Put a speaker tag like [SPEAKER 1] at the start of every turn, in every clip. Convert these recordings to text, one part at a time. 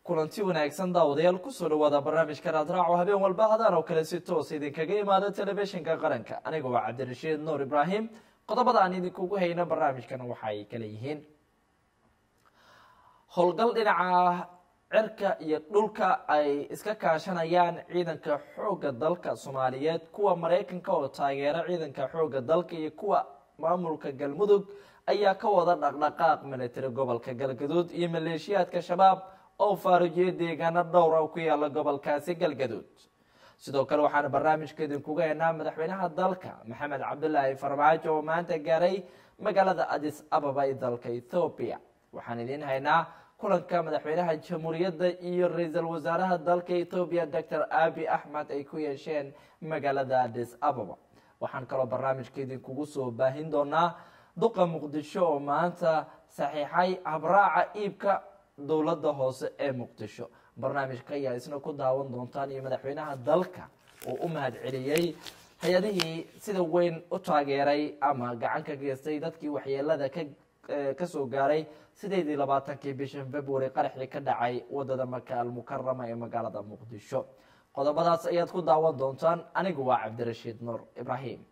[SPEAKER 1] kulanti wanaagsan daawadayaal kusoo dhawaada barnaamijka raadraaco habeen walba hadaan oo kale si toos idinkaga imaada telefishinka qaranka aniga waa cabdirashiid nuur ibraahim qodobada aan idinkugu hayno barnaamijkan waxaay kala yihiin howlgal dhinaca cirka iyo dhulka ay iska kaashanayaan ciidanka xoogga dalka soomaaliyeed kuwa maraykanka oo taageera ciidanka xoogga dalka iyo kuwa maamulka galmudug ayaa ka wada dhaqdhaqaaq military gobolka galgaduud iyo maleeshiyaadka shabaab oo faarujiyay deegaano dhowra ku yaala gobolkaasi galgaduud sidoo kale waxaana barnaamijka idinkuga haynaa madaxweynaha dalka maxamed cabdulaahi farmaajo oo maanta gaaray magaalada adis ababa ee dalka ethoobiya waxaan idiin haynaa kulanka madaxweynaha jamhuuriyadda iyo ra-iisul wasaaraha dalka ethoobiya docor abi axmed ay ku yeesheen magaalada adis ababa waxaan kaloo barnaamijka idinkugu soo baahin doonaa duqa muqdisho oo maanta saxiixay habraaca iibka dowladda hoose ee muqdisho barnaamijka ayaa isna ku daawan doontaan iyo madaxweynaha dalka oo u mahad celiyey hay-adihii sida weyn u taageeray ama gacan ka geystay dadkii waxyeelada ka kasoo gaaray sideedii labaatankii bishan february qaraxii ka dhacay wadada maka almukarama ee magaalada muqdisho qodobadaas ayaad ku daawan doontaan anigu waa cabdirashiid nuur ibraahim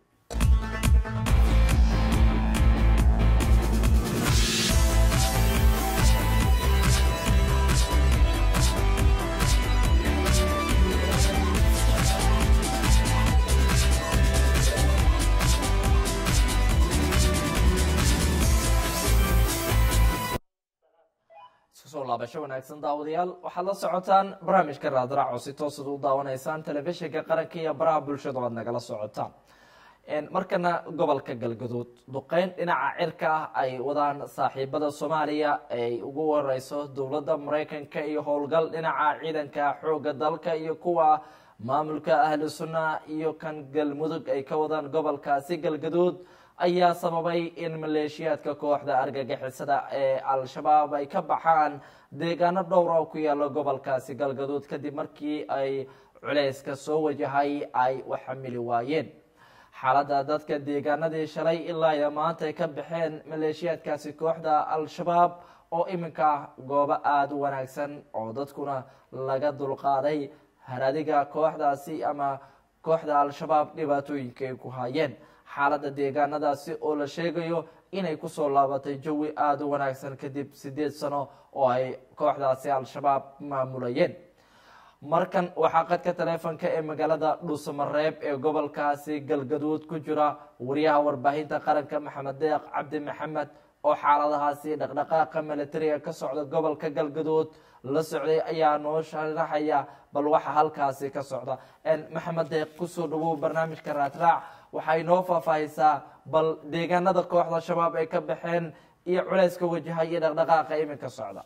[SPEAKER 1] iskusoo laabasho wanaagsan daawadayaal waxaad la socotaan barnaamijka raadraac oo si toosad u daawanaysaan telefishinka qaranka iyo baraha bulshada aad nagala socotaan markana gobolka galgaduud duqeyn dhinaca cirka ah ay wadaan saaxiibada soomaaliya ay ugu wareyso dowladda maraykanka iyo howlgal dhinaca ciidanka xooga dalka iyo kuwa maamulka ahlu sunna iyo kan galmudug ay ka wadaan gobolkaasi galgaduud ayaa sababay in maleeshiyaadka kooxda argagixisada ee al-shabaab ay ka baxaan deegaano dhowra oo ku yaalo gobolkaasi galgaduud kadib markii ay culeyska soo wajahay ay u xamili waayeen xaaladda dadka deegaanadii shalay ilaa iyo maanta ay ka baxeen maleeshiyaadkaasi kooxda al-shabaab oo iminka goobo aada u wanaagsan oo dadkuna laga dulqaaday haradiga kooxdaasi ama kooxda al-shabaab dhibaatooyinka ay ku haayeen xaaladda deegaanadaasi oo la sheegayo inay kusoo laabatay jawi aada u wanaagsan kadib sideed sano oo ay kooxdaasi al-shabaab maamulayeen markan waxaa qadka taleefonka ee magaalada dhuusamareeb ee gobolkaasi galgaduud ku jira wariyaha warbaahinta qaranka maxamed deeq cabdi maxamed oo xaaladahaasi dhaqdhaqaaqa militariga ka socda gobolka galgaduud la socday ayaa noo sharaxaya bal waxa halkaasi ka socda maxamed deeq kusoo dhawow barnaamijka raadraac waxay noo faahfaahisaa bal deegaanada kooxda shabaab ay ka baxeen iyo culeyska wajaha iyo dhaqdhaqaaqa iminka socda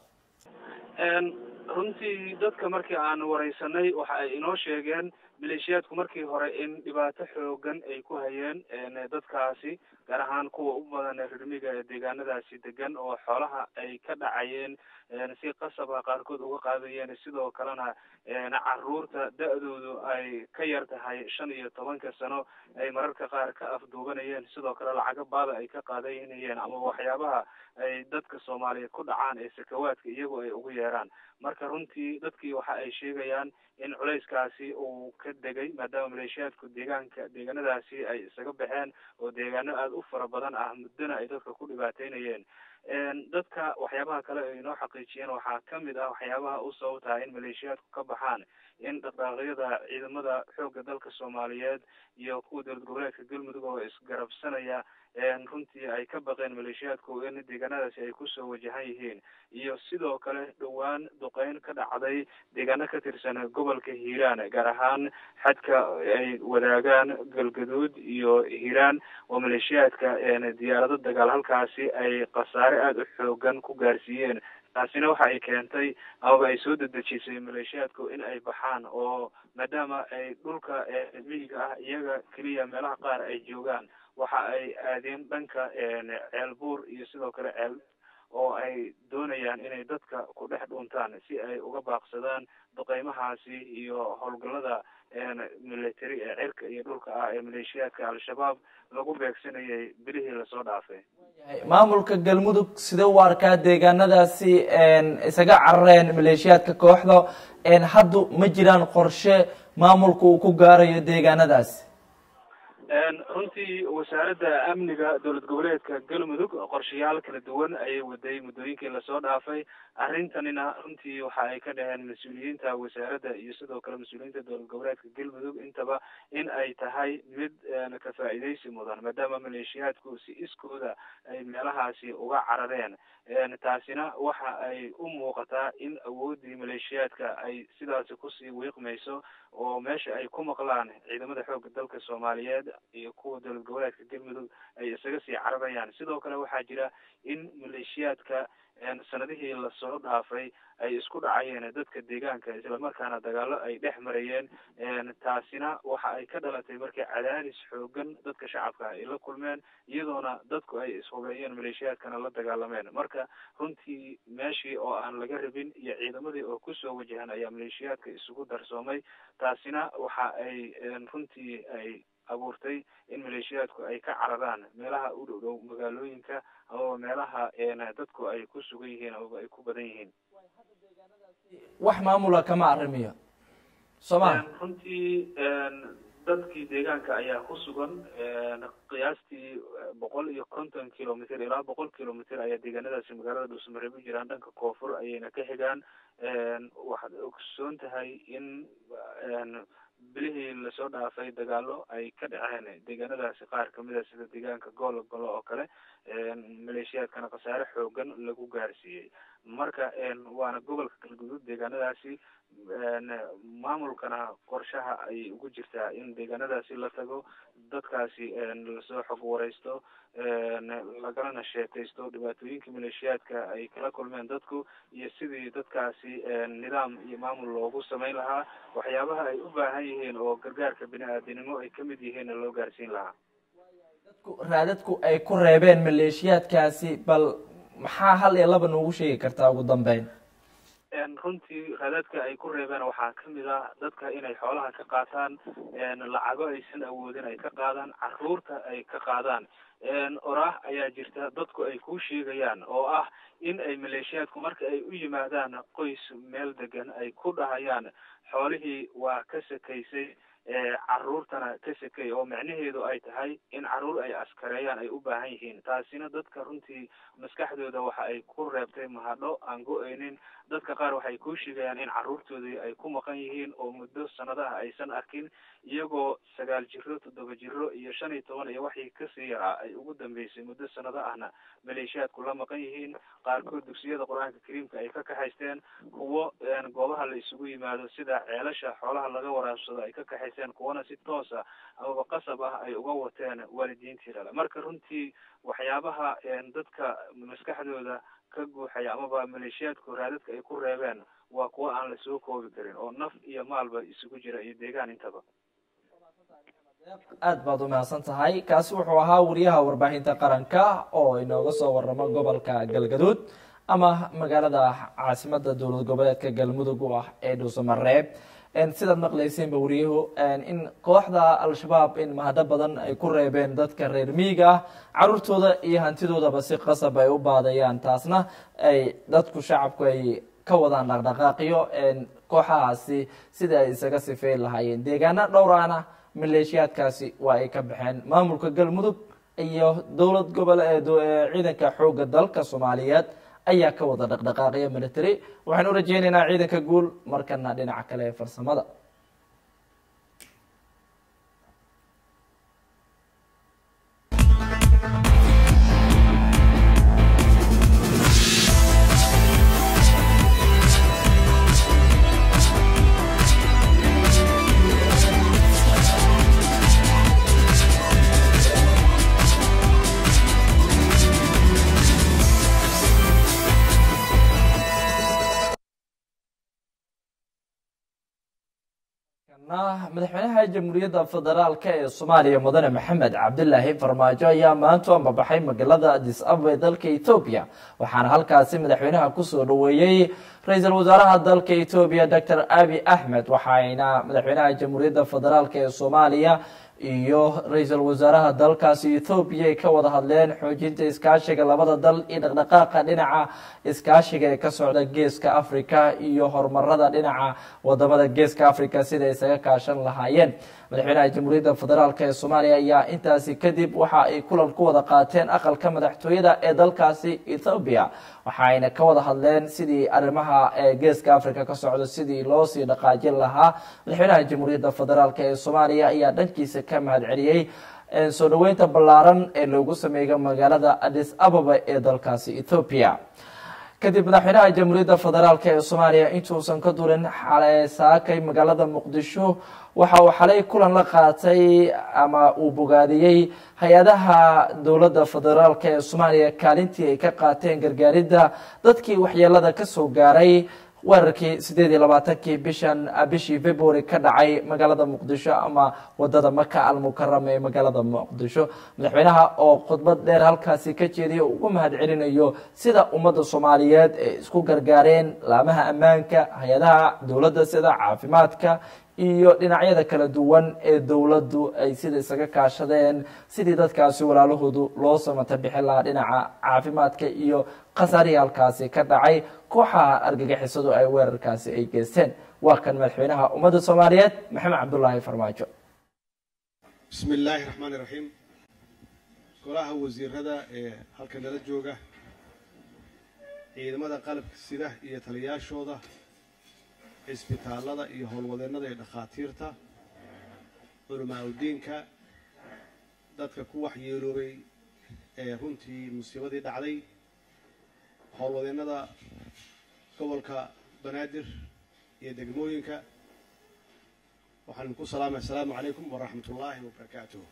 [SPEAKER 2] runtii dadka markii aan wareysanay waxa ay inoo sheegeen maleeshiyaadku markii hore in dhibaato xoogan ay ku hayeen dadkaasi gaar ahaan kuwa u badan rirmiga ee deegaanadaasi degan oo xoolaha ay ka dhacayeen si qasaba qaarkood uga qaadayeen sidoo kalena caruurta da-doodu ay ka yar tahay shan iyo tobanka sano ay mararka qaar ka afduubanayeen sidoo kale lacago baada ay ka qaadanayeen ama waxyaabaha ay dadka soomaaliyeed ku dhacaan ee sakawaadka iyagu ay ugu yeeraan marka runtii dadkii waxa ay sheegayaan in culeyskaasi uu ka degay maadaama maleeshiyaadku deegaanka deegaanadaasi ay isaga baxeen oo deegaano aada u fara badan ah muddona ay dadka ku dhibaateynayeen dadka waxyaabaha kale ay inoo xaqiijiyeen waxaa kamid ah waxyaabaha u sababtaa in maleeshiyaadku ka baxaan in dhaqaaqyada ciidamada xoogga dalka soomaaliyeed iyo kuwa dowlad goboleedka galmudug oo isgarabsanaya runtii ay ka baqeen maleeshiyaadku in deegaanadaasi ay kusoo wajahan yihiin iyo sidoo kale dhowaan duqeyn ka dhacday deegaano ka tirsan gobolka hiiraan gaar ahaan xadka ay wadaagaan galgaduud iyo hiiraan oo maleeshiyaadka diyaarado dagaal halkaasi ay khasaare aada u xoogan ku gaarsiiyeen taasina waxa ay keentay amaba ay soo dedejisay maleeshiyaadku in ay baxaan oo maadaama ay dhulka miyiga ah iyaga keliya meelaha qaar ay joogaan waxa ay aadeen dhanka ceelbuur iyo sidoo kale ceel oo ay doonayaan inay dadka ku dhex dhuuntaan si ay uga baaqsadaan duqeymahaasi iyo howlgallada military ee cirka iyo dhulka ah ee maleeshiyaadka al-shabaab lagu beegsanayay bilihii lasoo dhaafay
[SPEAKER 1] maamulka galmudug sidee u arkaa deegaanadaasi isaga carareen maleeshiyaadka kooxda haddu ma jiraan qorshe maamulka uu ku gaarayo deegaanadaasi
[SPEAKER 2] runtii wasaaradda amniga dowlad goboleedka galmudug qorshayaal kala duwan ayay waday muddooyinkii lasoo dhaafay arrintanina runtii waxa ay ka dhaheen mas-uuliyiinta wasaaradda iyo sidoo kale mas-uuliyiinta dowlad goboleedka galmudug intaba in ay tahay mid ka faa'iidaysi mudan maadaama maleeshiyaadku si iskooda ay meelahaasi uga carareen taasina waxa ay u muuqataa in awooddii maleeshiyaadka ay sidaasi kusii wiiqmayso oo meesha ay ku maqlaan ciidamada xoogga dalka soomaaliyeed iyo kuwa dowlad goboleedka galmudug ay isaga sii cararayaan sidoo kale waxaa jira in maleeshiyaadka sanadihii lasoo dhaafay ay isku dhacayeen dadka deegaanka islamarkaana dagaalo ay dhex marayeen taasina waxa ay ka dhalatay markii cadaadis xoogan dadka shacabka ay la kulmeen iyadoona dadku ay ishubeeyeen maleeshiyaadkana la dagaalameen marka runtii meeshii oo aan laga rabin iyo ciidamadii oo kusoo wajahan ayaa maleeshiyaadka isugu darsoomay taasina waxa ay runtii ay abuurtay in maleeshiyaadku ay ka cararaan meelaha u dhow dhow magaalooyinka amaba meelaha dadku ay ku sugan yihiin amaba ay ku badan yihiin
[SPEAKER 1] wax maamula kama arrimiyo sooma
[SPEAKER 2] runtii dadkii deegaanka ayaa ku sugan qiyaastii boqol iyo konton kilomitr ilaa boqol kilomitr ayaa deegaanadaasi magaalada dhuusamareeb u jiraan dhanka koonfur ayayna ka xigaan waxaad ogsoon tahay in bilihii lasoo dhaafay dagaalo ay ka dhaceen deegaanadaasi qaar kamida sida deegaanka goolo golo oo kale maleeshiyaadkana khasaare xoogan lagu gaarsiiyey marka waana gobolka galguduud deegaanadaasi maamulkana qorshaha ay ugu jirtaa in deegaanadaasi la tago dadkaasi lasoo xog wareysto lagalana sheekaysto dhibaatooyinka maleeshiyaadka ay kala kulmeen dadku iyo sidii dadkaasi nidaam iyo maamul loogu samayn lahaa waxyaabaha ay u baahan yihiin oo gargaarka bini-aadanimo ay kamid yihiin loo gaarsiin lahaa
[SPEAKER 1] dadku raadadku ay ku reebeen maleeshiyaadkaasi bal maxaa hal iyo laba noogu sheegi kartaa ugu dambeyn
[SPEAKER 2] runtii raadadka ay ku reebeen waxaa kamid ah dadka inay xoolaha ka qaataan lacago aysan awoodin ay ka qaadaan caruurta ay ka qaadaan oraah ayaa jirta dadku ay ku sheegayaan oo ah in ay maleeshiyaadku marka ay u yimaadaan qoys meel degan ay ku dhahayaan xoolihii waa ka sakaysay caruurtana ka sekay oo micnaheedu ay tahay in caruur ay askareeyaan ay u baahan yihiin taasina dadka runtii maskaxdooda waxa ay ku reebtay mahadho aan go-eynin dadka qaar waxay ku sheegayaan in caruurtoodii ay ku maqan yihiin oo muddo sanadaha aysan arkin iyagoo sagaal jiro toddoba jiro iyo shan iyo toban iyo waxii kasii yaraa ay ugu dambeysay muddo sanado ahna maleeshiyaadku la maqan yihiin qaarkood dugsiyada qur-aanka kariimka ay ka kaxaysteen kuwo goobaha la isugu yimaado sida ceelasha xoolaha laga waraabsado ay ka kaxaysteen kuwana si toosa amaba qasab ah ay uga wateen waalidiintii dhale marka runtii waxyaabaha dadka maskaxdooda ka guuxaya amaba maleeshiyaadku raadadka ay ku reebeen waa kuwo aan lasoo koobi karin oo naf iyo maalba isugu jira iyo deegaan intaba
[SPEAKER 1] aad baad umahadsan tahay kaasi wuxuu ahaa wariyaha warbaahinta qaranka oo inooga soo waramo gobolka galgaduud ama magaalada caasimada dowlad goboleedka galmudug u ah ee dhuusamareeb sidaad maqlayseenba wariyuhu in kooxda al-shabaab in mahadho badan ay ku reebeen dadka reer miyiga ah caruurtooda iyo hantidoodaba si qasab ay u baadayaan taasna ay dadku shacabku ay ka wadaan dhaqdhaqaaqiyo kooxahaasi sida ay isaga sifeyn lahaayeen deegaano dhowraana maleeshiyaadkaasi waa ay ka baxeen maamulka galmudug iyo dowlad gobol ciidanka xooga dalka soomaaliyeed ayaa ka wada dhaqdhaqaaqiya military waxaan u rajeynaynaa ciidanka guul markana dhinaca kale ee farsamada madaxweynaha jamhuuriyadda federaalk ee soomaaliya mudane maxamed cabdilaahi farmaajo ayaa maanta ambabaxay magaalada adis ababa ee dalka etoobiya waxaana halkaasi madaxweynaha kusoo dhaweeyey ra-iisul wasaaraha dalka etoobiya docor abi axmed waxayna madaxweynaha jamhuuriyadda federaalk ee soomaaliya iyo ra-iisul wasaaraha dalkaasi ethoobiya ay ka wada hadleen xoojinta iskaashiga labada dal iyo dhaqdhaqaaqa dhinaca iskaashiga ee ka socda geeska africa iyo horumarada dhinaca wadamada geeska africa sida isaga kaashan lahaayeen madaxweynaha jamhuuriyadda federaalk ee soomaaliya ayaa intaasi kadib waxa ay kulan ku wada qaateen aqalka madaxtooyada ee dalkaasi ethoobiya waxayna ka wada hadleen sidii arrimaha geeska africa ka socda sidii loo sii dhaqaajin lahaa madaxweynaha jamhuuriyadda federaalk ee soomaaliya ayaa dhankiisa ka mahad celiyey soo dhaweynta ballaaran ee loogu sameeyo magaalada adis ababa ee dalkaasi ethoobiya kadib madaxweynaha jamhuuriyadda federaalk ee soomaaliya intuusan ka durin saakay magaalada muqdisho waxa uu xalay kulan la qaatay ama uu bogaadiyey hay-adaha dowladda federaalk ee soomaaliya kaalintii ay ka qaateen gargaaridda dadkii waxyeelada kasoo gaaray weerarkii sideed iyo labaatankii bishan bishii february ka dhacay magaalada muqdisho ama wadada maka almukarama ee magaalada muqdisho madaxweynaha oo khudbad dheer halkaasi ka jeediya ugu mahad celinayo sida ummadda soomaaliyeed ay isku gargaareen laamaha ammaanka hay-adaha dowladda sida caafimaadka iyo dhinacyada kala duwan ee dowladdu ay sida isaga kaashadeen sidii dadkaasi walaalahoodu loo samata bixin lahaa dhinaca caafimaadka iyo khasaarihii halkaasi ka dhacay kooxaha argagixisadu ay weerarkaasi ay geysteen waa kan madaxweynaha ummadda soomaaliyeed maxamed cabdulaahi farmaajo
[SPEAKER 3] bismi illaahi raxmaani raxiim golaha wasiirada ee halka nala jooga ciidamada qalabka sida iyo taliyaashooda cisbitaallada iyo howlwadeennada ee dhakhaatiirta culamaa udiinka dadka ku waxyeeloobay ee runtii musiibadii dhacday howlwadeennada gobolka banaadir iyo degmooyinka waxaan idinku salaamay assalaamu calaykum waraxmat ullaahi wabarakaatuh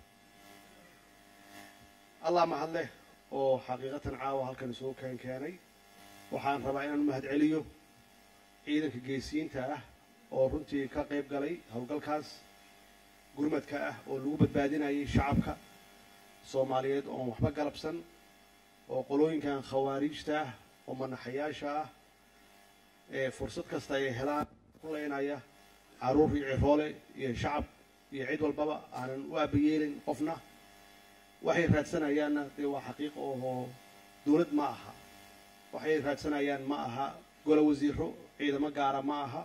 [SPEAKER 3] allah mahadleh oo xaqiiqatan caawa halkan isugu keen keenay waxaan rabaa inaan u mahad celiyo ciidanka geesiyiinta ah oo runtii ka qayb galay howlgalkaas gurmadka ah oo lagu badbaadinayay shacabka soomaaliyeed oon waxba galabsan oo qolooyinkan khawaariijta ah oo manaxayaasha ah ee fursad kasta ay helaan ku leynaya carruur iyo ciroole iyo shacab iyo cid walbaba aanan u aabayeelin qofna waxay raadsanayaanna dee waa xaqiiqa oo dowlad ma aha waxay raadsanayaan ma aha golo wasiiro ciidamo gaara ma aha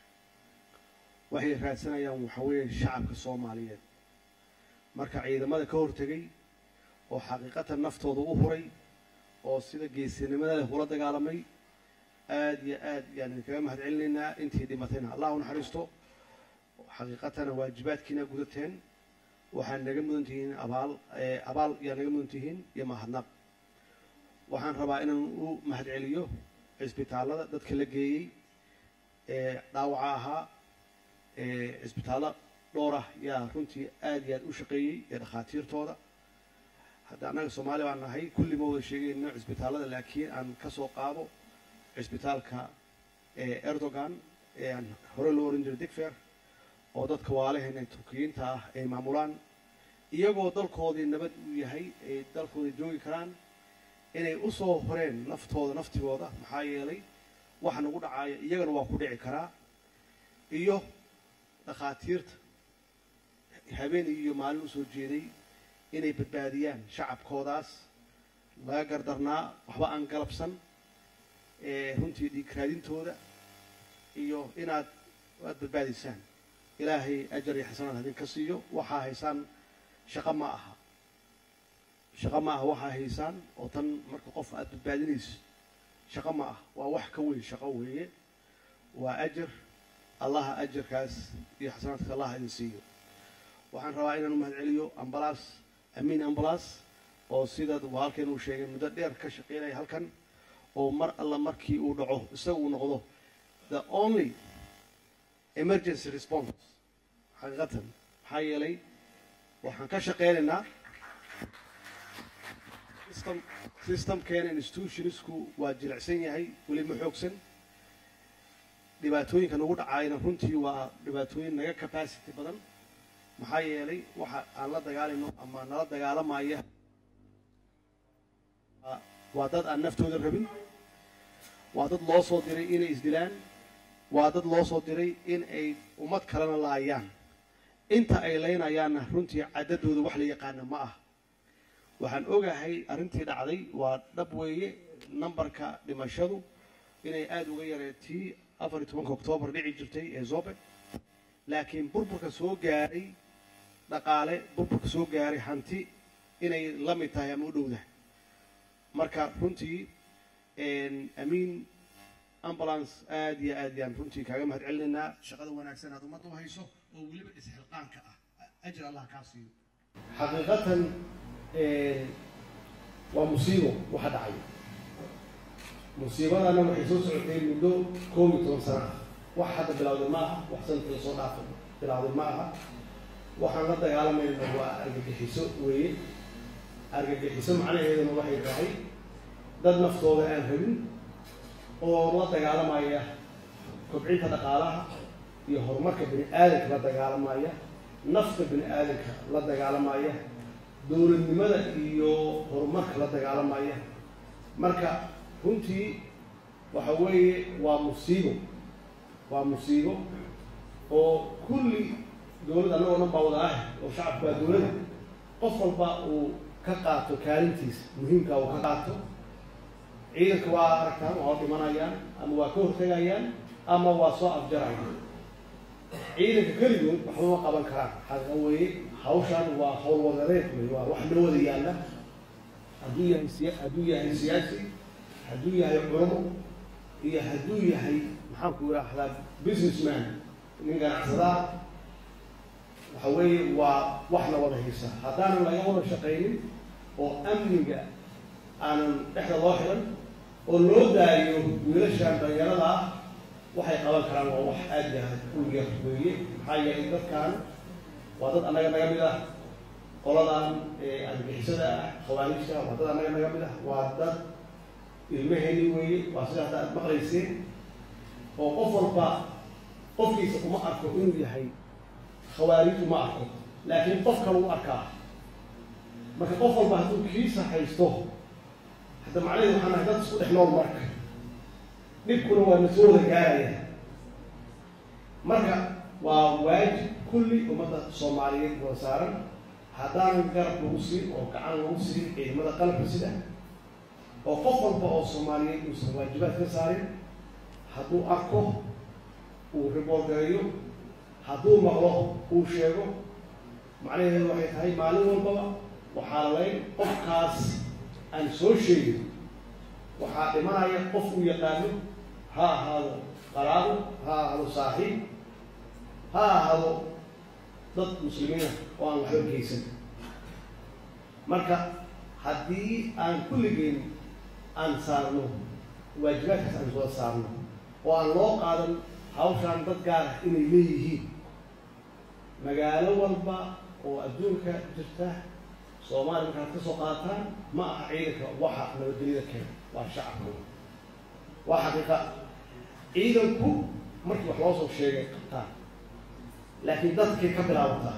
[SPEAKER 3] waxay raadsanayaan waxa weeye shacabka soomaaliyeed marka ciidamada ka hortegay oo xaqiiqatan naftooda u huray oo sida geesinimada leh ula dagaalamay aad iyo aad yaan idinkaga mahad celinaynaa intii dhimatayna allah u naxariisto xaqiiqatana waajibaadkiina gudateen waxaad naga mudan tihiin abaal abaal yaa naga mudan tihiin iyo mahadnaq waxaan rabaa inaan u mahad celiyo cisbitaallada dadka la geeyey ee dhaawaca ahaa cisbitaallo dhowr ah yaa runtii aad iyo aad u shaqeeyey ee dhakhaatiirtooda hadda annaga soomaali baan nahay kulli ma wada sheegayno cisbitaallada laakiin aan ka soo qaado cisbitaalka erdogan ee aan hore loo oran jiray digfer oo dadka waalaheena turkiyiinta ah ay maamulaan iyagoo dalkoodii nabad uu yahay ay dalkooda joogi karaan inay u soo horeen naftooda naftigooda maxaa yeelay waxa nagu dhacaaya iyagana waa ku dhici karaa iyo dhakhaatiirta habeen iyo maalin usoo jeeday inay badbaadiyaan shacabkoodaas laga gardarnaa waxba aan galabsan runtii dhiigraadintooda iyo inaad aad badbaadiysaan ilaahay ajar iyo xasanaad hadin ka siiyo waxaa haysaan shaqo ma aha shaqo ma aha waxaa haysaan oo tan marka qof aad badbaadinayso shaqo ma ah waa wax ka weyn shaqo weeye waa ajar allaha ajarkaas iyo xasanaadka allah idin siiyo waxaan rabaa inaan u mahad celiyo ambalaas amiin ambalaas oo sida halkan uu sheegay muddo dheer ka shaqeynaya halkan oo mar alla markii uu dhaco isaga uu noqdo the only emergency response xaqiiqatan maxaa yeelay waxaan ka shaqeynaynaa system systemkeena institutionsku waa jilicsan yahay weli ma xoogsan dhibaatooyinka nagu dhacaayna runtii waa dhibaatooyin naga capacity badan maxaa yeelay waxa aan la dagaalayno ama nala dagaalamaya waa dad aan naftooda rabin waa dad loo soo diray inay isdilaan waa dad loo soo diray in ay ummad kalena laayaan inta ay leynayaanna runtii caddadooda wax la yaqaana ma ah waxaan ogahay arrintii dhacday waa dhab weeye nambarka dhimashadu inay aada uga yareetii afar iyo tobanka oktoobar dhici jirtay ee zobe laakiin burburka soo gaaray dhaqaale burburka soo gaaray hanti inay la mid tahay ama u dhowdahay marka runtii amiin ambulance aada iyo aad yaan runtii kaaga mahad celinaynaa shaqada wanaagsan aad ummadda u hayso oo weliba isxilqaanka ah ajir allah kaa siiyo xaqiiqatan waa musiibo waxa dhacay musiibadana waxay soo socotay muddo koob iyo toban sana ah wax hadda bilowday ma aha wax sanadkii soo dhaafay bilowday ma aha waxaan la dagaalamayna waa argagixiso weeye argagixiso macnaheeduna waxay tahay dad naftooda aan rabin oo la dagaalamaya kobcinta dhaqaalaha iyo horumarka bini aadanka la dagaalamaya nafta bini aadanka la dagaalamaya dowladnimada iyo horumarka la dagaalamaya marka runtii waxa weeye waa musiibo waa musiibo oo kulli dowlad annagoo dhan baa wada ah oo shacabku waa dowladda qof walba uu ka qaato kaalintiisa muhiimka uu ka qaato ciidanka waa aragtaan waa dhimanayaan ama waa ka hortegayaan ama waa soo afjarayaan ciidanka keligood waxba ma qaban karaan xaqa weeye hawshan waa hawl wadareed wey waa wax loo wada yaalla hadduu yahay siya hadduu yahay siyaasi hadduu yahay culamo iyo hadduu yahay maxaanku idhaahdaa businessman nin ganacsadaa waxa weeye waa wax la wada haysa haddaanan laga wada shaqaynin oo amniga aanan dhexda loo xiran oo loo daayo wiilashaan dhalinyarada ah waxay qaban karaan waa wax aad yahay uliga weeye maxaa yeelay dadkan waa dad annaga naga mid ah qoladan argixisada ah khawaarijta waa dad annaga naga mid ah waa dad ilmaheeni weeye waa sida hadda aad maqlayseen oo qof walba qofkiisa uma arko inuu yahay khawaarij uma arko laakiin qof kale u arkaa marka qof walba hadduu kiisa haysto hadda macnaheedu waxaan nahay dad isku dhex nool marka dhibkuna waa na soo wada gaaraya marka waa waajib kulli ummadda soomaaliyeed wada saaran haddaanan garab lagu siin oo gacan lagu siin ciidamada qalabka sida oo qof walba oo soomaaliyeed uusan waajibaad ka saarin hadduu arko uu riboorgareeyo hadduu maqlo uu sheego macnaheedu waxay tahay maalin walbaba waxaa laleyn qofkaas aan soo sheegin waxaa dhimanaya qof uu yaqaano ha ahaado qaraabo ha ahaado saaxiib ha ahaado dad muslimiina oo aan waxba geysan marka haddii aan kulligeen aan saarno waajibaadkaas aan soo saarno oo aan loo qaadan hawshaan dad gaar ah inay leeyihiin magaalo walba oo adduunka jirta soomaaliya markaad ka soo qaataan ma aha ciidanka waxa nabadgelyada keena waa shacabka waa xaqiiqa ciidanku markii wax loo soo sheegay qabtaan laakiin dadkay ka bilaabataa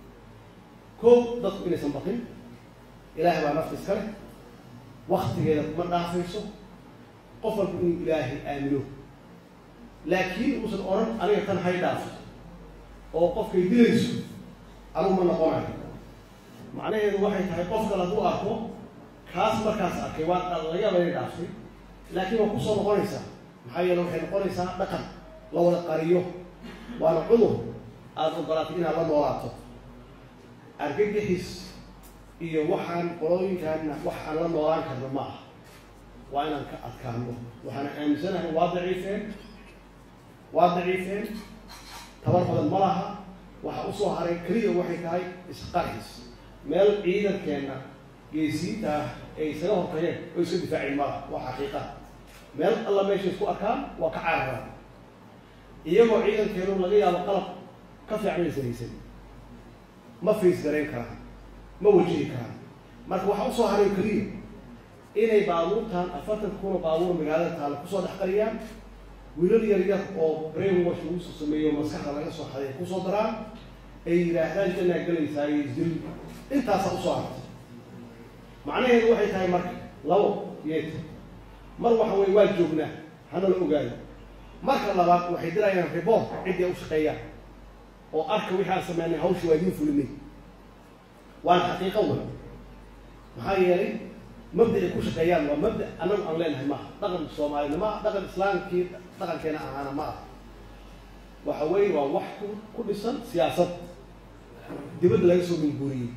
[SPEAKER 3] kow dadku inaysan baqin ilaahay baa nafta iska leh waktigeeda kuma dhaafayso qof walba inuu ilaahay aamino laakiin uusan odhan aniga tan hay dhaafo oo qofkay dilayso anugu ma noqonayo macnaheedu waxay tahay qof kale hadduu arko kaas markaas arkay waa laga yaaba inay dhaaftay laakiin waa kusoo noqonaysaa maxaa yeele waxay noqonaysaa dhaqan la wada qariyo waana cudur aada ogolaatay inaad la noolaato argagixis iyo waxaan qolooyinkaanna wax aan la noolaan karno ma aha waa inaan ka adkaano waxaana aaminsanahay waa daciifeen waa daciifeen tabar badan ma laha waxa usoo haray keliya waxay tahay isqarxis meel ciidankeenna geesiinta ah ay isaga hortageen oo iska difaaceen malaha waa xaqiiqa meel alla meesha isku arkaan waa ka caararaan iyagoo ciidankeenu laga yaabo qalab ka fiican aysan haysan ma fays garayn karaan ma wajihi karaan marka waxaa usoo haray keliya inay baabuurtan afartan kuna baabuur magaalada taalla kusoo dhex qariyaan wiilal yar yar oo brain wash lagu soo sameeyo maskaxda laga soo xaday kusoo daraan ay yidhaahdaan janaa gelaysaa iyo isdil intaasaa usoo hartay macnaheedu waxay tahay marka labo yeet mar waxa weye waa joognaa hana la ogaado marka labaad waxay dirayaan report ciddii ay u shaqeeyaan oo arka wixii aan sameynay hawsha waa idiin fulinay waana xaqiiqo wey maxaa yeelay mabda ay ku shaqeeyaan waa mabda anagu aan leenahay maaha dhaqan soomaalina maaha dhaqan islaamkii dhaqankeena ahaana ma aha waxa weeye waa wax ku ku dhisan siyaasad dibadda laga soo minguuriyey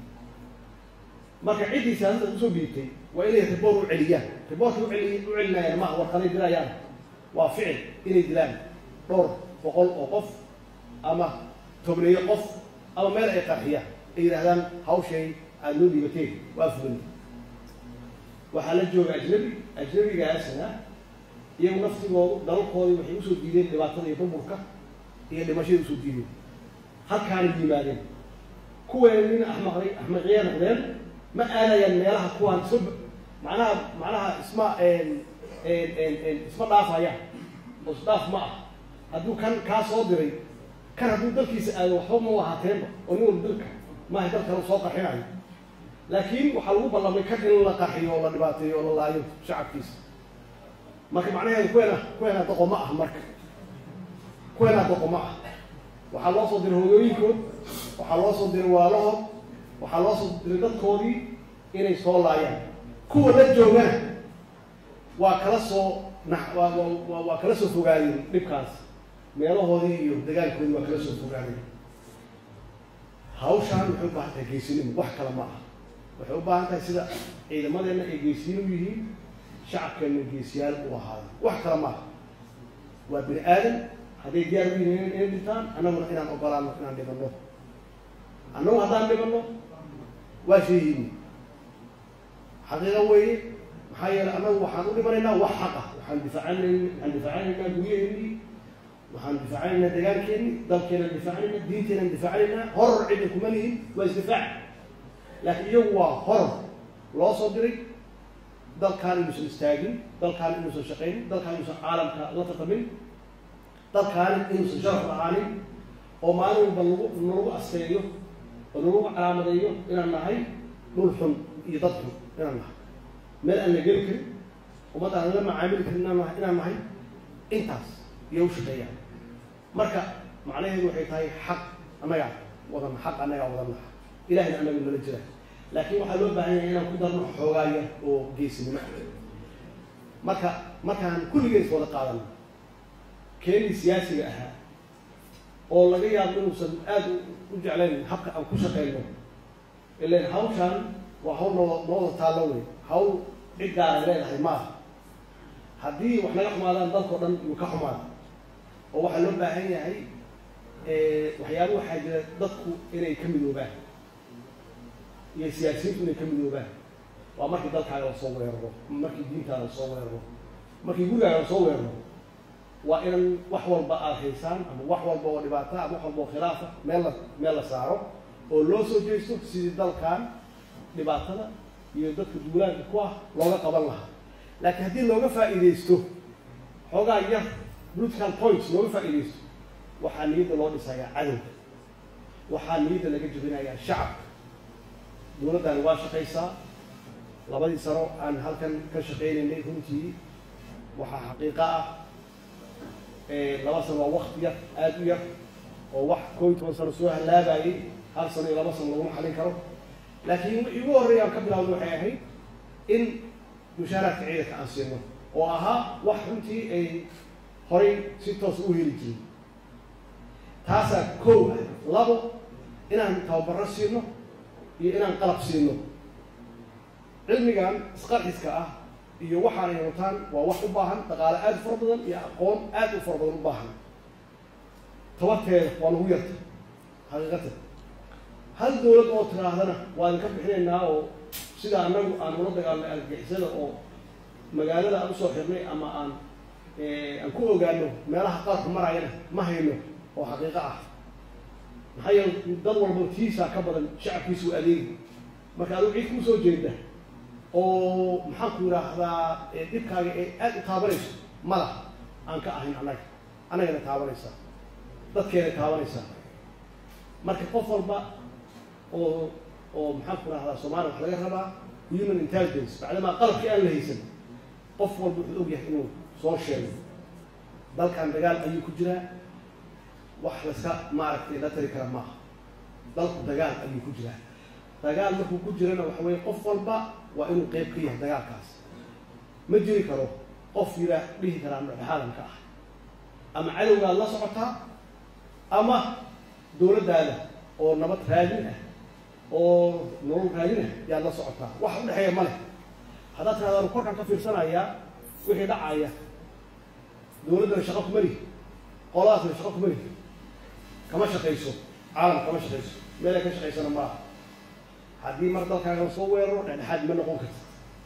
[SPEAKER 3] marka ciddii siyaasadda usoo dhiibtay waa inay riboor u celiyaan riboorka uceli u celinayaan maaha warqaday dirayaan waa ficil inay dilaan dhowr boqol oo qof ama tobneeyo qof ama meel ay qarxiyaan ay yidhahdaan hawshay aada loo dhiibateen waa fulin waxaa la jooga ajnabi ajnabigaasna iyagu naftigoodu dalalkoodii waxay usoo diideen dhibaatada iyo burburka iyo dhimashada usoo diideen halkaana yimaadeen kuweena nin axmaqday axmaqiya noqdeen ma aadayaan meelaha kuwaan isma macnaha macnaha isma isma dhaafayaan oo isdhaaf ma ah hadduu kan kaa soo diray kan hadduu dalkiisa aado waxba ma ahaateenba oo nin walba dalka maaha dal kale soo qarxinayo laakiin waxaa lagu ballamay kan in la qarxiyo oo la dhibaateeyo oo la laayo shacabkiisa marka macnaheedu kuweena kuweena doqo ma ah marka kuweena doqo ma ah waxaa loo soo diray hooyooyinkood waxaa loo soo diray walaalahood waxaa loo soo diray dadkoodii inay soo laayaan kuwa la joogana waa kala soo na waa waa waa kala soo fogaadeen dhibkaas meelahoodii iyo dagaalkoodii waa kala soo fogaadeen hawshaan waxay u baahan tahay geesinimo wax kale ma aha waxay u baahan tahay sida ciidamadeenna ay geesiyin u yihiin shacabkeenna geesiyaal u ahaada wax kale ma aha waa bini aadan hadday diyaar u yihiin inay dhintaan annaguna inaan ogolaano inaan dhibanno annagu haddaan dhibanno waa sheehiini xaqiiqa weeye maxaa yeelay annagu waxaan u dhimanaynaa wax xaqa waxaan difaacanay waxaan difaacanaynaa guryaheennii waxaan difaacanaynaa dagaalkeennii dalkeenaan difaacanaynaa diinteenaan difaacanaynaa horor cidna kuma lihin waa isdifaac laakiin iyagu waa horor loo soo diray dalkaan inuusan istaagin dalkaan inuusan shaqaynin dalkaan inuusan caalamka la tartamin dalkaani inuusan sharaf lahaanin oo maalin walba lagu nalagu asteeyo oo nalagu calaamadeeyo inaan nahay dhul xun iyo dad xun inaan nahay meel aan la geli karin ummad aan la macaamili karin inaan nahay inaan nahay intaas iyo u shaqeeyaan marka macnaheedu waxay tahay xaq annagaa wadan xaq annagaa wadan laha ilahina annaga nala jira laakiin waxaa loo baahan yahay inaan ku darno xoogaaya oo geesinimo marka markaan kulligees wada qaadano keenii siyaasiga ahaa oo laga yaabo inuusan aada u jeclayn habka aan ku shaqeyno ilan hawshaan waa hawl noo nooda taallo wey hawl cid gaara leedahay maaha haddii wax naga xumaadaan dalkao dhan yuu ka xumaada oo waxaa loo baahan yahay waxyaaba waxaa jira dadku inay ka midoobaan iyo siyaasiyiintu inay ka midoobaan waa markii dalkaaga lasoo weeraro markii diintaada lasoo weeraro markii gurigaaga lasoo weeraro waa inan wax walba aada haysaan ama wax walba oo dhibaata ama wax walba oo khilaafa meel la meel la saaro oo loo soo jeesto sidii dalkan dhibaatada iyo dadka duulaanka ku ah looga qaban lahaa laakiin haddii looga faa'iidaysto xoogaa yar political points looga faa'iidaysto waxaa niyadda loo dhisayaa cadowga waxaa niyadda laga jebinayaa shacabka dowladdaani waa shaqaysaa labadii sano aan halkan ka shaqaynaynay runtii waxaa xaqiiqa ah laba sano waa wakti yar aada u yar oo wax koo iyo toban sano soo halaabayay hal sano iyo laba sano laguma xalin karo laakiin igu horreeya aan ka bilawda waxay ahayd in mushaaraadka ciidanka aan siino oo ahaa wax runtii ay horay si toos u heli jirin taasaa kow ah labo inaan tababaro siino iyo inaan qalab siino cilmigan isqarxiska ah iyo waxaan ay wataan waa wax u baahan dhaqaale aada u fara badan iyo aqoon aada u fara badan u baahan tabarteeda waa nagu yarta xaqiiqatan hal dawlad oo tiraahdana waa idinka bixinaynaa oo sida anagu aan ula dagaalnay argagixisada oo magaalada aan usoo xirnay ama aan aan ku ogaano meelaha qaarka marayana ma hayno oo xaqiiqo ah maxaa yeele dad walba tiisaa ka badan shacabkiisu adeegi marka adigu cid kuu soo jeeda oo maxaan ku yidhaahdaa dhibkaaga ee aada u taabanayso mala aan ka ahayn annaga annagana taabanaysaa dadkeena taabanaysaa marka qof walba oo oo maxaan ku rahdaa soomaaliya wax laga rabaa human intelligence bacdamaa qalabkii aan la haysan qof walba wuxuu og yahay inuu soo sheego dalkan dagaal ayuu ku jiraa wax layska maaragtay la tari kara maaha dalku dagaal ayuu ku jiraa dagaal markuu ku jirana waxa weeye qof walba waa inuu qeyb ka yahay dagaalkaas ma jiri karo qof yiraa dhihi karaa dhexaadan ka ah ama cadowgaad la socotaa ama dowladdaada oo nabad raadin ah oo nolol raadin ah yaad la socotaa wax u dhexeeya ma leh haddaad tirahdaan korkaan ka fiirsanayaa wixii dhacaya dowladdana shaqo kuma lihi qoladaasna shaqo kuma lihi kama shaqayso caalam kama shaqayso meelay ka shaqaysana maaha haddii mar dalkaaga la soo weeraro dhexdhexaad ma noqon karta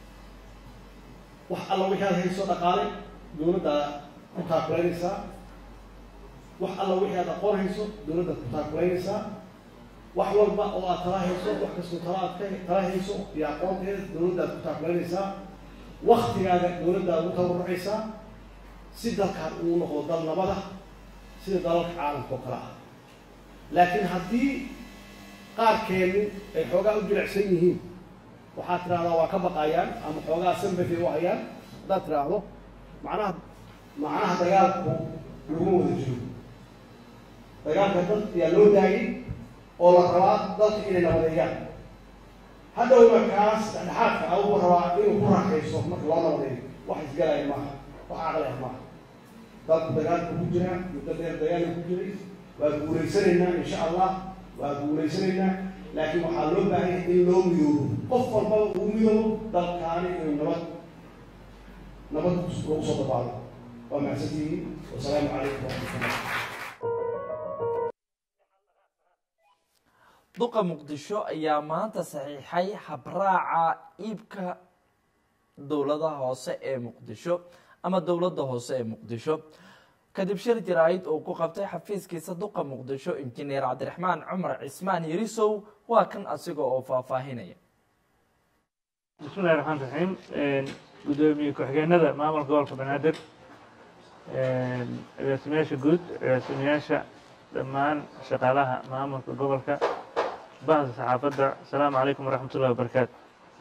[SPEAKER 3] wax alla wixii aad hayso dhaqaale dowladdaada ku taakulaynaysaa wax alla wixii aad aqoon hayso dowladdaad ku taakulaynaysaa wax walba oo aad tala hayso wax kastoo tala aad ka tala hayso iyo aqoonteeda dowladdaad ku taakulaynaysaa waktigaaga dowladdaad ugu tabarucaysaa si dalkaan uu noqdo dal nabada sida dalalka caalamka oo kale ah laakiin haddii qaarkeenu ay xoogaa u jilicsan yihiin waxaad tidhahdaa waa ka baqayaan ama xoogaa sambati u hayaan haddaad tidhaahdo macnaha macnaha dagaalku laguma wada jiro dagaalka dad ayaa loo daayay oo la rabaa dalka inay nabadeeyaan hadhowna kaas dhexdhexaadka a ugu rabaa inuu ku raaxayso marka loo nabadeeyo wax isgalaya maaha wax caqliah maaha dalku dagaalku ku jiraa muddo dheer dagaalka ku jiray waa guulaysanaynaa insha allah waa guulaysanaynaa laakiin waxaa loo baahanya in loo midoobo qof walbaba uu midoobo dalkaani inuu nabad nabad lagu soo dabaalo waa mahadsantihiin wasalaamu calaykum waraxmatullah
[SPEAKER 1] duqa muqdisho ayaa maanta saxiixay habraaca iibka dowladaha hoose ee muqdisho ama dowladda hoose ee muqdisho kadib shir jaraa'id uu ku qabtay xafiiskiisa duqa muqdisho injineer cabdiraxmaan cumar cismaan yarisow waa kan asiga oo faahfaahinaya
[SPEAKER 4] bismillahi raxmaan raxiim gudoomiye ku-xigeenada maamulka gobolka banaadir agaasimayaasha guud agaasimayaasha dhammaan shaqaalaha maamulka gobolka bahda saxaafadda asalaamu calaykum waraxmat ullahi wabarakaatu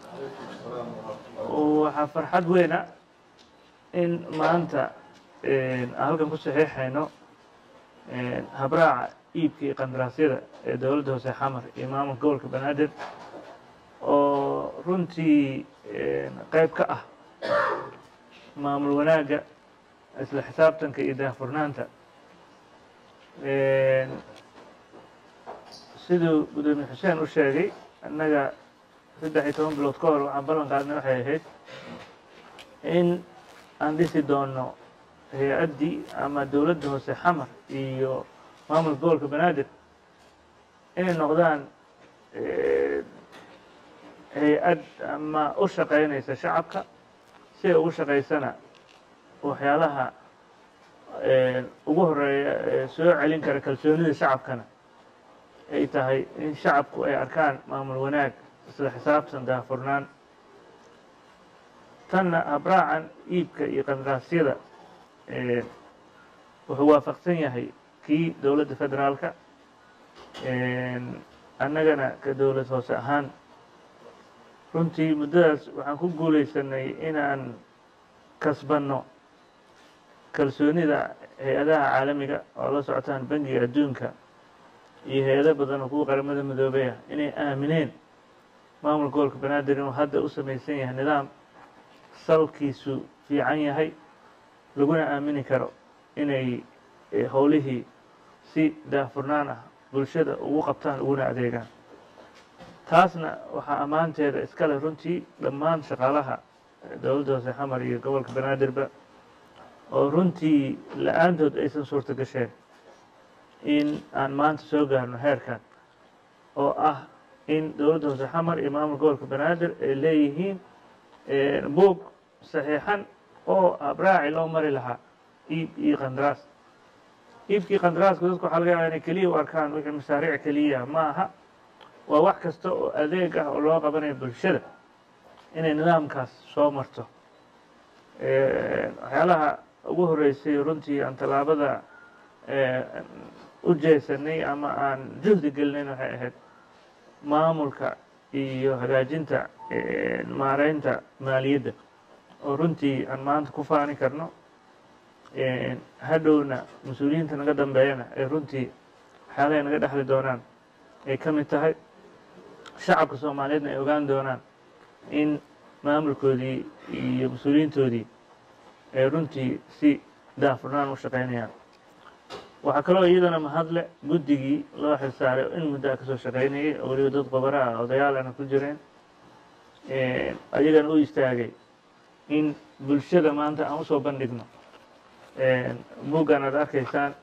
[SPEAKER 4] waxaa farxad weyna in maanta aan halkan ku saxiixayno habraaca iibka iyo qandaraasyada ee dowladda hoose xamar iyo maamulka gobolka banaadir oo runtii qayb ka ah maamul wanaagga isla xisaabtanka iyo daahfurnaanta siduu gudoomiye xuseen u sheegay annaga saddex iyo toban bilood ka hor waxaan ballan qaadnay waxay ahayd in aan dhisi doono hay-addii ama dowladda hoose xamar iyo maamulka gobolka banaadir inay noqdaan hay-ad ama u shaqaynaysa shacabka si ay ugu shaqaysana waxyaalaha ugu horeeya ee soo celin kara kalsoonida shacabkana ay tahay in shacabku ay arkaan maamul wanaag isla xisaabtan daahfurnaan tanna habraacan iibka iyo qandaraasyada wuxuu waafaqsan yahay kii dowladda federaalka annagana ka dowlad hoose ahaan runtii muddadaas waxaan ku guulaysanay inaan kasbanno kalsoonida hay-adaha caalamiga oo la socotaan bangiga adduunka iyo hay-ado badan oo kuwa qaramada midoobey ah inay aamineen maamulka gobolka banaadir inuu hadda u samaysan yahay nidaam salkiisu fiican yahay laguna aamini karo inay howlihii si daahfurnaan ah bulshada ugu qabtaan uguna adeegaan taasna waxaa ammaanteeda iskale runtii dhammaan shaqaalaha dowladda hoose xamar iyo gobolka banaadirba oo runtii la-aantood aysan suurto gasheen in aan maanta soo gaarno heerkan oo ah in dowladda hoose xamar iyo maamulka gobolka banaadir ay leeyihiin buog saxiixan oo abraaci loo mari lahaa iib iyo qandaraas iibkii qandaraaska dadku waxaa laga yaaba inay keliya u arkaan wixii masaariic keliya ma aha waa wax kasta oo adeeg ah oo loo qabanayo bulshada inay nidaamkaas soo marto waxyaalaha ugu horeysay runtii aan tallaabada u jeesanay ama aan juhdi gelinayn waxay ahayd maamulka iyo hagaajinta maareynta maaliyadda oo runtii aan maanta ku faani karno hadhowna mas-uuliyiinta naga dambeeyana ay runtii waxyaalahay naga dhexli doonaan ay ka mid tahay shacabka soomaaliyeedna ay ogaan doonaan in maamulkoodii iyo mas-uuliyiintoodii ay runtii si daafurnaan u shaqaynayaan waxaa kaloo iyadana mahadle guddigii loo xilsaaray in muddo a kasoo shaqaynayay oo weliba dad qobara ah odayaalana ku jireen ayagana u istaagay in bulshada maanta aan usoo bandhigno buggan aad arkaysaan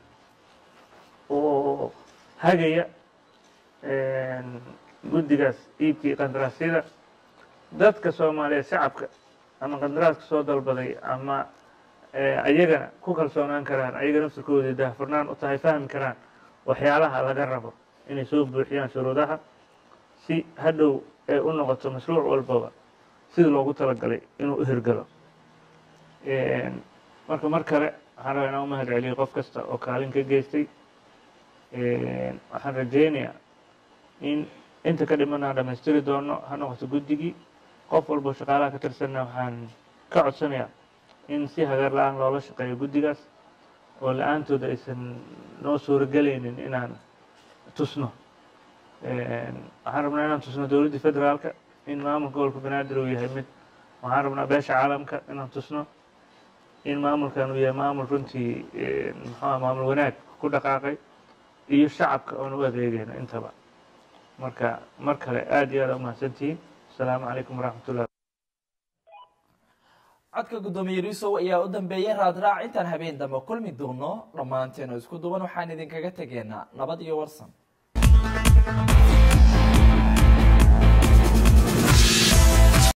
[SPEAKER 4] oo hagaya guddigaas iibkii qandaraasyada dadka soomaaliyeed shacabka ama qandaraaska soo dalbaday ama ayagana ku kalsoonaan karaan ayaga nafsirkoodii daahfurnaan u tahay fahmi karaan waxyaalaha laga rabo inay soo buuxiyaan shuruudaha si hadhow ay u noqoto mashruuc walbaba sida loogu talagalay inuu u hirgalo marka mar kale waxaan rabaa inaan u mahad celiyo qof kasta oo kaalin ka geystay waxaan rajaynayaa in inta ka dhiman aan dhamaystiri doono ha noqoto guddigii qof walbo shaqaalaha ka tirsanna waxaan ka codsanayaa in si hagaar la-aan loola shaqeeyo guddigaas oo la-aantooda aysan noo suuragelaynin inaan tusno waxaan rabnaa inaan tusno dowladdii federaalka in maamulka gobolka banaadir uu yahay mid waxaan rabnaa beesha caalamka inaan tusno in maamulkan uu yahay maamul runtii muxuuha maamul wanaag ku dhaqaaqay iyo shacabka oon u adeegayno intaba marka mar kale aad iyo aad umahadsantihiin asalaamu calaykum waraxmat ullah
[SPEAKER 1] codka guddoomiye risow ayaa u dambeeyey raadraac intaan habeen dambe kulmi doono dhammaanteen oo isku duwan waxaan idinkaga tegeynaa nabad iyo warsan